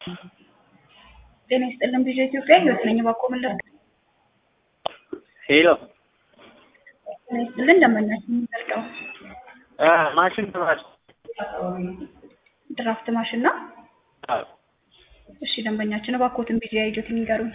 ጤና ይስጥልን ቪዥን ኢትዮጵያ ህይወት ነኝ ባኮ መለስ ሄሎ ጤና ይስጥልን ደንበኛችን የሚዘልቀው ማሽን ተባል ድራፍት ማሽን ነው። እሺ ደንበኛችን እባክዎትን ቢጂአይ አይዲዎትን ይንገሩኝ።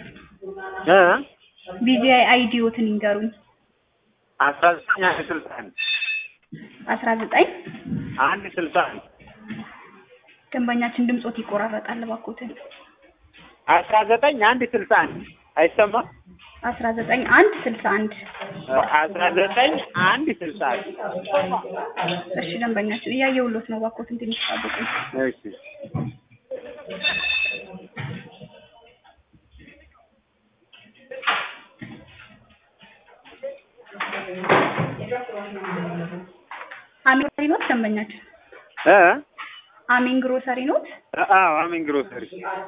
ቢጂአይ አይዲዎትን ይንገሩኝ። አስራ ዘጠኝ አንድ ስልሳ አንድ አስራ ዘጠኝ አንድ ስልሳ አንድ ደንበኛችን ድምጾት ይቆራረጣል። እባክዎትን አስራ ዘጠኝ አንድ ስልሳ አንድ አይሰማም? አስራ ዘጠኝ አንድ ስልሳ አንድ አስራ ዘጠኝ አንድ ስልሳ አንድ እሺ ደንበኛችን እያየሁሎት ነው። እባክዎትን ትንሽ ጠብቁኝ። እሺ አሚን ግሮሰሪ ኖት ደንበኛችን? እ አሚን ግሮሰሪ ኖት? አዎ አሚን ግሮሰሪ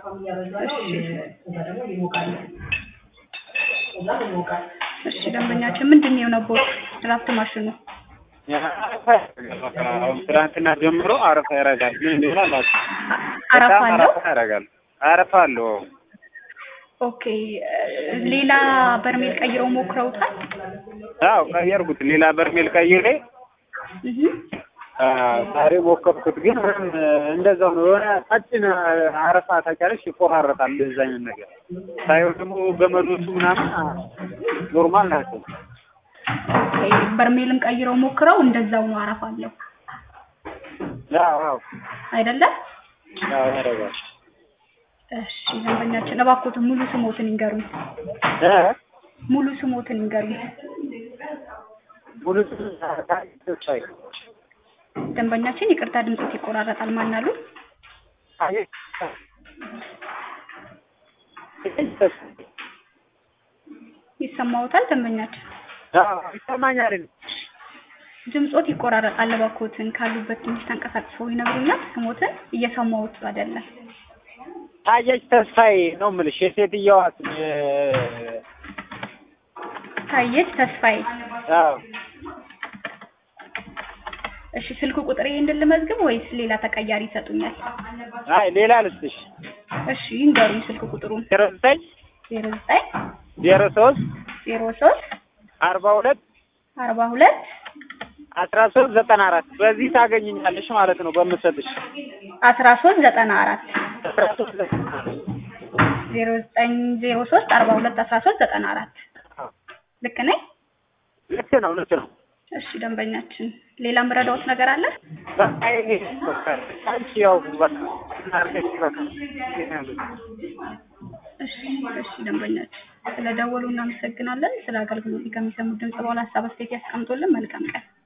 እሺ ደንበኛችን ምንድን ነው የሆነቦት ድራፍት ማሽኑ? አረፋ ያደርጋል። በቃ አሁን ትናንትና ጀምሮ አረፋ ያደርጋል። ምን እንደሆነ አላውቅም። አረፋ በጣም አለው? አረፋ ያደርጋል። አረፋ አለው። ኦኬ ሌላ በርሜል ቀይረው ሞክረውታል? አዎ ቀየርኩት። ሌላ በርሜል ቀይሬ እህ አ፣ ዛሬ ሞከርኩት፣ ግን ምንም እንደዛው ነው። የሆነ ቀጭን አረፋ ታውቂያለሽ፣ ይቆራረጣል። እንደዛ አይነት ነገር ሳይሆን ደግሞ ገመዶቹ ምናምን አ፣ ኖርማል ናቸው። ኦኬ በርሜልን ቀይረው ሞክረው እንደዛው ነው አረፋ አለው አዎ አዎ አይደለም? አዎ ያደርጋል። እሺ ደንበኛችን እባክዎትን ሙሉ ስሞትን ይንገሩኝ። እ ሙሉ ስሞትን ይንገሩኝ። ሙሉ ተስፋዬ ደንበኛችን ይቅርታ ድምጾት ይቆራረጣል። ማን አሉ? አየህ፣ ይሰማዎታል? ደንበኛችን አዎ ይሰማኛል። ድምጾት ይቆራረጣል። እባክዎትን ካሉበት ትንሽ ተንቀሳቅሰው ይነግሩኛል። ስሞትን እየሰማሁት አይደለም። ታየች ተስፋዬ ነው የምልሽ የሴትየዋ ስም እ፣ ታየች ተስፋዬ። አዎ እሺ ስልክ ቁጥር ይሄ እንድልመዝግብ ወይስ ሌላ ተቀያሪ ይሰጡኛል? አይ ሌላ ልስጥሽ እሺ ይንገሩኝ ስልክ ቁጥሩን። ዜሮ ዘጠኝ ዜሮ ዘጠኝ ዜሮ ሶስት ዜሮ ሶስት አርባ ሁለት አርባ ሁለት አስራ ሶስት ዘጠና አራት በዚህ ታገኝኛለሽ ማለት ነው በምሰጥሽ አስራ ሶስት ዘጠና አራት አስራ ሶስት ዘጠና አራት ዜሮ ዘጠኝ ዜሮ ሶስት አርባ ሁለት አስራ ሶስት ዘጠና አራት ልክ ነኝ? ልክ ነው ልክ ነው እሺ ደንበኛችን ሌላ ምረዳዎት ነገር አለ? በቃ ይሄ በቃ አንቺ ያው በቃ እናርገሽ በቃ እሺ እሺ ደንበኛችን ስለደወሉ እናመሰግናለን። ስለ አገልግሎት ከሚሰሙት ድምጽ በኋላ ሀሳብ አስተያየት ያስቀምጡልን። መልካም ቀን